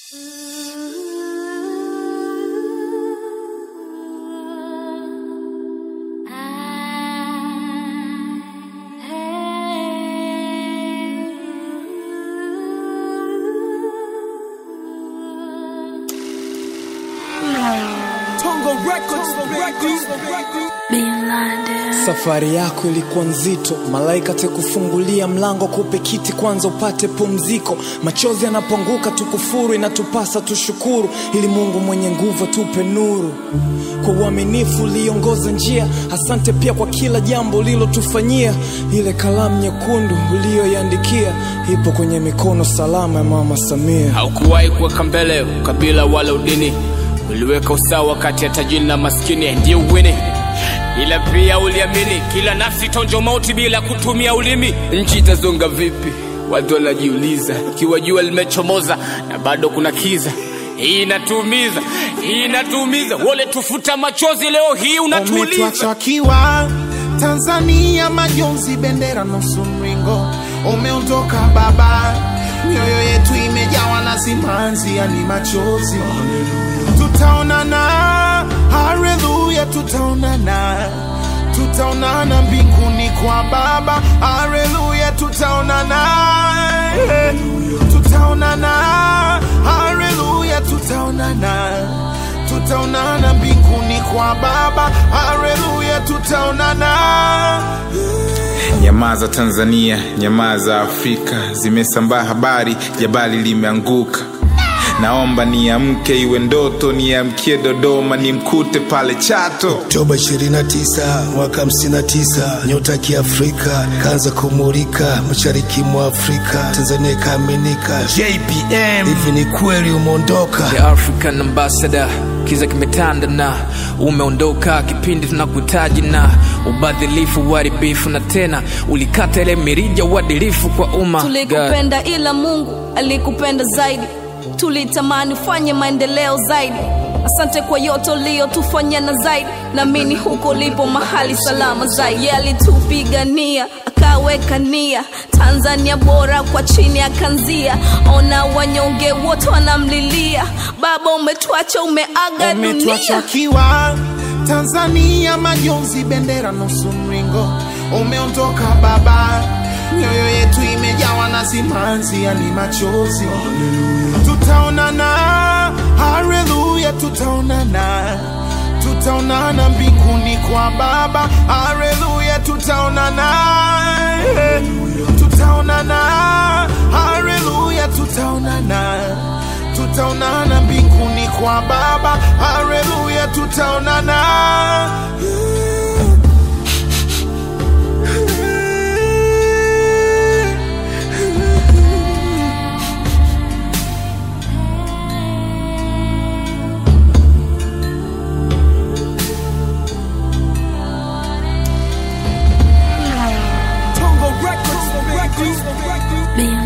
Safari yako ilikuwa nzito, malaika tekufungulia mlango, kupe kiti kwanza upate pumziko. Machozi yanapoanguka tukufuru, inatupasa tushukuru, ili Mungu mwenye nguvu tupe nuru. Kwa uaminifu uliongoza njia, asante pia kwa kila jambo ulilotufanyia. Ile kalamu nyekundu uliyoiandikia ipo kwenye mikono salama ya Mama Samia. haukuwahi kuweka mbele ukabila wala udini uliweka usawa kati ya tajiri na maskini ndiye uwini ila pia uliamini kila nafsi tonjo mauti bila kutumia ulimi nchi itazonga vipi watu wanajiuliza ikiwa jua limechomoza na bado kuna kiza hii inatuumiza hii inatuumiza wole tufuta machozi leo hii unatuuliza umetuacha kiwa Tanzania majonzi, bendera nusu mringo, umeondoka baba, mioyo yetu imejawa na simanzi, yani machozi. Tutaonana, haleluya, tutaonana, tutaonana mbinguni kwa Baba, haleluya, tutaonana, tutaonana, haleluya, tutaonana tutaonana mbinguni kwa Baba, haleluya, tutaonana. Nyamaza Tanzania, nyamaza Afrika, zimesambaa habari, jabali limeanguka. Naomba niamke, iwe ndoto, niamkie Dodoma, nimkute pale Chato. Oktoba 29 mwaka 59, nyota ya kiafrika kaanza kumulika mashariki mwa Afrika, Tanzania ikaaminika. JPM, hivi ni kweli umeondoka? The African Ambassador, kiza kimetanda na umeondoka kipindi tunakuhitaji na ubadhilifu, uharibifu na tena ulikata ile mirija uadilifu kwa umma. God. tulikupenda ila mungu alikupenda zaidi tulitamani ufanye maendeleo zaidi asante kwa yote uliyotufanyia na zaidi naamini huko ulipo mahali salama zaidi Yeye alitupigania akaweka nia tanzania bora kwa chini akanzia ona wanyonge wote wanamlilia baba umetuacha umeaga Umetuacha dunia kiwa Tanzania majonzi, bendera nusu mringo, umeondoka baba, mioyo yetu imejawa na simanzi, yani machozi. Tutaonana, haleluya, tutaonana, tutaonana mbinguni kwa Baba, haleluya, tutaonana, tutaonana, haleluya, tutaonana tutaonana mbinguni kwa Baba, haleluya, tutaonana. Tongo Records, Records, Records.